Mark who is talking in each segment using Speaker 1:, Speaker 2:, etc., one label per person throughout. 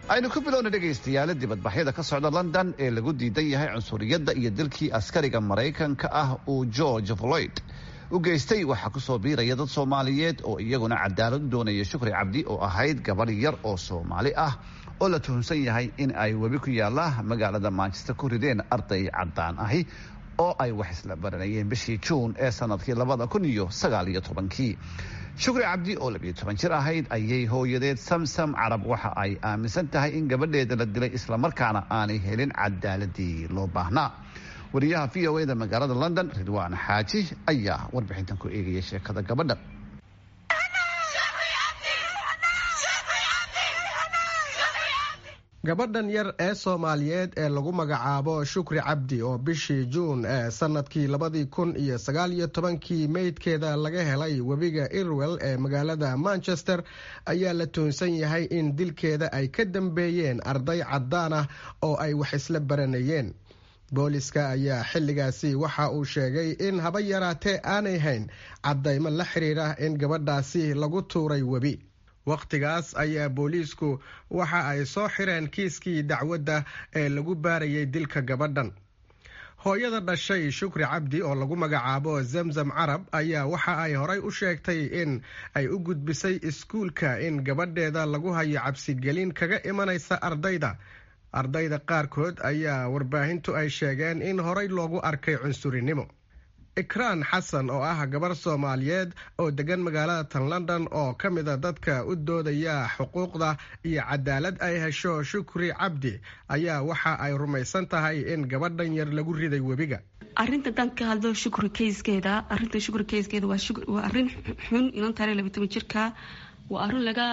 Speaker 1: aynu ku bilowna dhegaystayaala dibadbaxyada ka socda london ee lagu diidan yahay cunsuriyadda iyo dilkii askariga maraykanka ah uu george floyd u geystay waxaa kusoo biiraya dad soomaaliyeed oo iyaguna cadaalad u doonaya shukri cabdi oo ahayd gabadh yar oo soomaali ah oo la tuhunsan yahay in ay webi ku yaalla magaalada manchester ku rideen arday caddaan ahi oo ay wax isla baranayeen bishii juun ee sanadkii labada kun iyo sagaal iyo tobankii shukri cabdi oo labiyo toban jir ahayd ayay hooyadeed samsam carab waxa ay aaminsan tahay in gabadheeda la dilay islamarkaana aanay helin cadaaladii loo baahnaa wariyaha v o eda magaalada london ridwaan xaaji ayaa warbixintan ku eegaya sheekada gabadha
Speaker 2: gabadhan yar ee soomaaliyeed ee lagu magacaabo shukri cabdi oo bishii juun ee sanadkii labadii kun iyo sagaal iyo tobankii meydkeeda laga helay webiga irwell ee magaalada manchester ayaa la tuhunsan yahay in dilkeeda ay ka dambeeyeen arday caddaan ah oo ay wax isla baranayeen booliska ayaa xilligaasi waxa uu sheegay in haba yaraatee aanay hayn caddaymo la xiriira in gabadhaasi lagu tuuray webi wakhtigaas ayaa booliisku waxa ay soo xireen kiiskii dacwadda ee lagu baarayay dilka gabadhan hooyada dhashay shukri cabdi oo lagu magacaabo zamzam carab ayaa waxa ay horay u sheegtay in ay u gudbisay iskuulka in gabadheeda lagu hayo cabsigelin kaga imanaysa ardayda ardayda qaarkood ayaa warbaahintu ay sheegeen in horay loogu arkay cunsurinimo ikraan xasan oo ah gabar soomaaliyeed oo degan magaalada tan london oo ka mida dadka u doodaya xuquuqda iyo cadaalad ay hesho shukri cabdi ayaa waxa ay rumaysan tahay in gabadhan yar lagu riday webiga
Speaker 3: arinta dan ka hadlo shukri kayskeeda arinta shukri kayskeeda waa arin xun inan taare labatoban jirka waa arin laga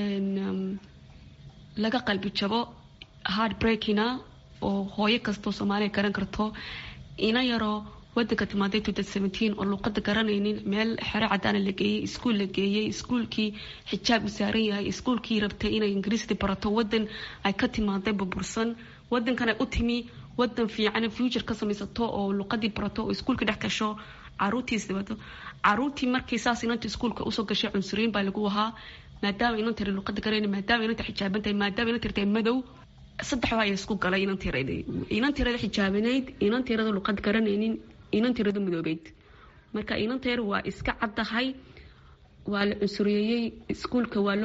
Speaker 3: laga qalbi jabo hard breakina oo hooyo kastoo soomaaliya garan karto ina yaroo wadanka timaaday oo luuqada garanaynin meel xero cadaana la geeyey iskuul la geeyey iskuulkii xijaab u saaran yahay iskuulkii rabtay inay ingiriisdi barato wadan ay ka timaaday burbursan wadankan ay u timi wadan fiican future ka samaysato oo luuqadii barato oo iskuulka dhex gasho caruurtiis dabato caruurtii markii saas inanta iskuulka usoo gashay cunsuriyin baa lagu ahaa maadaama inan tiri luuqada garanaynin maadaama inanta xijaaban tahay maadaama inan tirtay madow saddex waa isku galay inan tirada inan tirada xijaabanayd inan tirada luuqad garanaynin inan tirada madoobeyd marka inanteer waa iska caddahay waa la cunsuriyeeyey iskuulka waa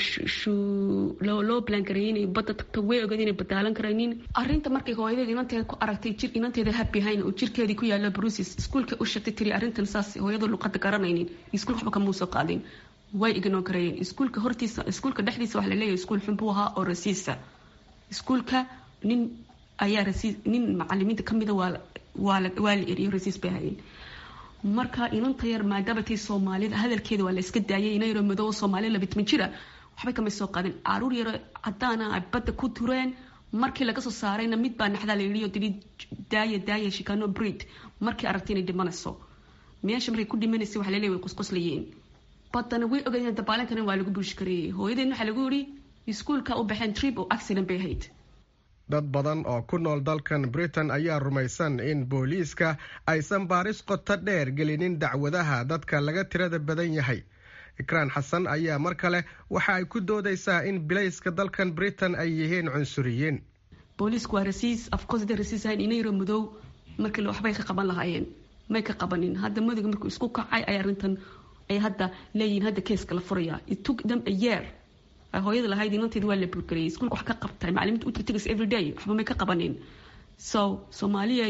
Speaker 3: loo loo balangareeyey inay badda tagto way ogeed inay badaalan karaynin arrinta markay hooyadeed inanteeda ku aragtay jir inanteeda habihayn oo jirkeedii ku yaala brusis iskuulka u sheegtay tiri arrintan saas hooyada luqada garanaynin iskuulka waxba kamuu soo qaadin way ignoo gareeyeen iskuulka hortiisa iskuulka dhexdiisa waxa laleeyahay iskuul xun buu ahaa oo rasiisa iskuulka nin ayaa rasiis nin macalimiinta kamida waa waa la eriyo rasiis bay hayeen marka inanta yar maadaamatii soomaalida hadalkeeda waa la iska daayay ina yaro madoobo soomaaliya labitman jira waxbay kamay soo qaadeen caruur yaro cadaana ay badda ku tureen markii laga soo saarayna mid baa naxdaa la yidhi oo tidhi daaya daaya shikano breed markii aragtay inay dhimanayso meesha markay ku dhimanaysay waxa laleeyahay way qusquslayeen baddana way ogaadeen dabaalan karin waa lagu buushi kareeyey hooyadeen waxaa lagu yidhi iskuulka u baxeen trip oo accident bay ahayd
Speaker 2: dad badan oo ku nool dalkan britain ayaa rumaysan in booliiska aysan baaris qoto dheer gelinin dacwadaha dadka laga tirada badan yahay ikraan xasan ayaa mar kale waxa ay ku doodaysaa in bilayska dalkan britain ay yihiin cunsuriyiin
Speaker 3: booliisku waa rasiis afcourse haday rasiis ahayn inayro madow markii waxbay ka qaban lahaayeen may ka qabanin hadda madowga markuu isku kacay ay arrintan ay hadda leeyihiin hadda keeska la furaya it took them a year hooyada lahayd inanteeda waa la burgariyay iskuulka wax ka qabtay macalimiinta u tirtigas everyday waxba may ka qabanin so soomaaliya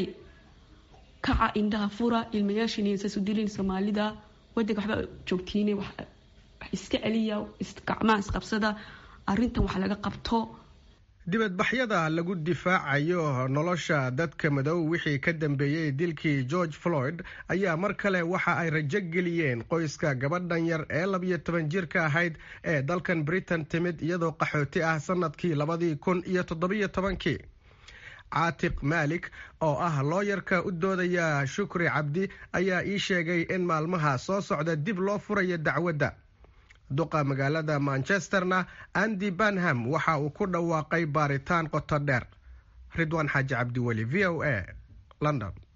Speaker 3: kaca indhaha fura ilmayaashin saas u dilin soomaalida wadanka waxba joogtiine wax iska celiya gacmaha isqabsada arrintan wax laga qabto
Speaker 2: dibadbaxyada lagu difaacayo nolosha dadka madow wixii ka dambeeyey dilkii george floyd ayaa mar kale waxa ay rajo geliyeen qoyska gabadhan yar ee labiyo toban jirka ahayd ee dalkan britain timid iyadoo qaxooti ah sanadkii labadii kun iyo toddobiyo tobankii caatiq maalik oo ah looyarka u doodaya shukri cabdi ayaa ii sheegay in maalmaha soo socda dib loo furayo dacwadda duqa magaalada manchesterna andy banham waxa uu ku dhawaaqay baaritaan qoto dheer ridwaan xaaji cabdiweli v o a london